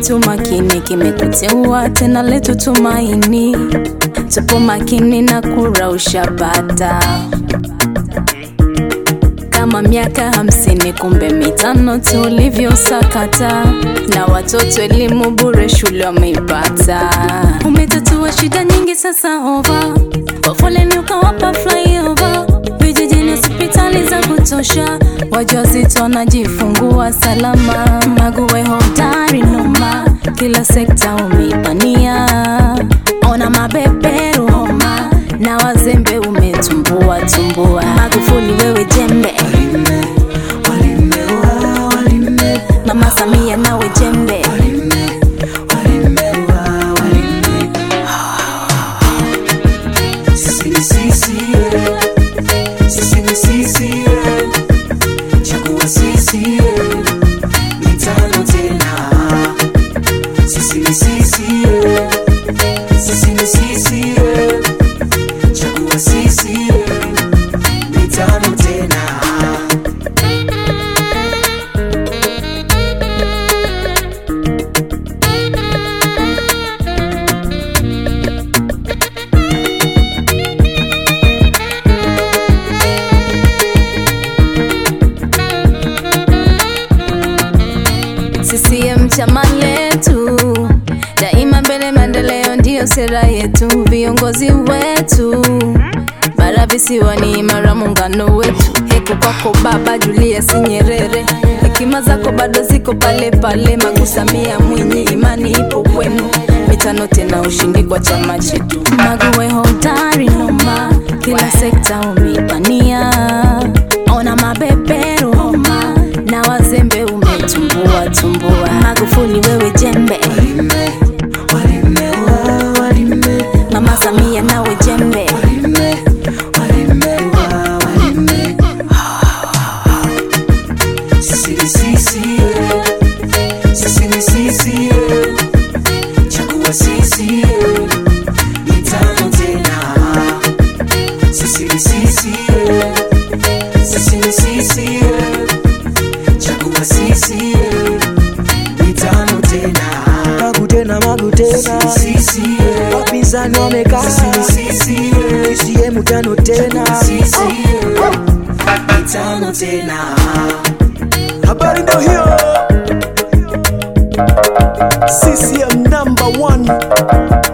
chetu makini kimekuteua tena letu tumaini, tupo makini na kura ushapata kama miaka hamsini, kumbe mitano tulivyosakata, na watoto elimu bure shule wameipata. Umetatua shida nyingi sasa ova, kwa foleni ukawapa flyover, vijijini hospitali za kutosha, wajawazito wanajifungua salama, Maguwe hodari noma, kila sekta umeipania, ona mabeberu homa na wazembe umetumbua tumbua, Magufuli wewe jembe, Mama Samia nawe jembe, Sisi ni CCM, sisi ni CCM, chagua CCM, mitano tena. Sisi ni CCM, sisi ni CCM, chagua CCM, mitano tena. CCM chama letu, daima mbele, maendeleo ndiyo sera yetu, viongozi wetu bara visiwani, imara muungano wetu. Heku kwako Baba Julius Nyerere, hekima zako bado ziko pale pale. Magu Samia Mwinyi, imani ipo kwenu, mitano tena, ushindi kwa chama chetu. Maguwe hodari noma, kila sekta umeipania, ona mabeberu homa na wazembe umetumbua tumbua. Magufuli wewe jembe, Walime, wa, walime, Mama Samia nawe jembe, walime, walime, wa, walime. Sisi ni CCM, sisi ni CCM, chagua CCM, mitano tena. Sisi ni CCM, sisi ni CCM, chagua CCM, mitano tena. Magu tena, magu tena, CCM, wapinzani wamekaa, CCM, CCM tano tena. mitano tena. Habari ndo hiyo, CCM number one.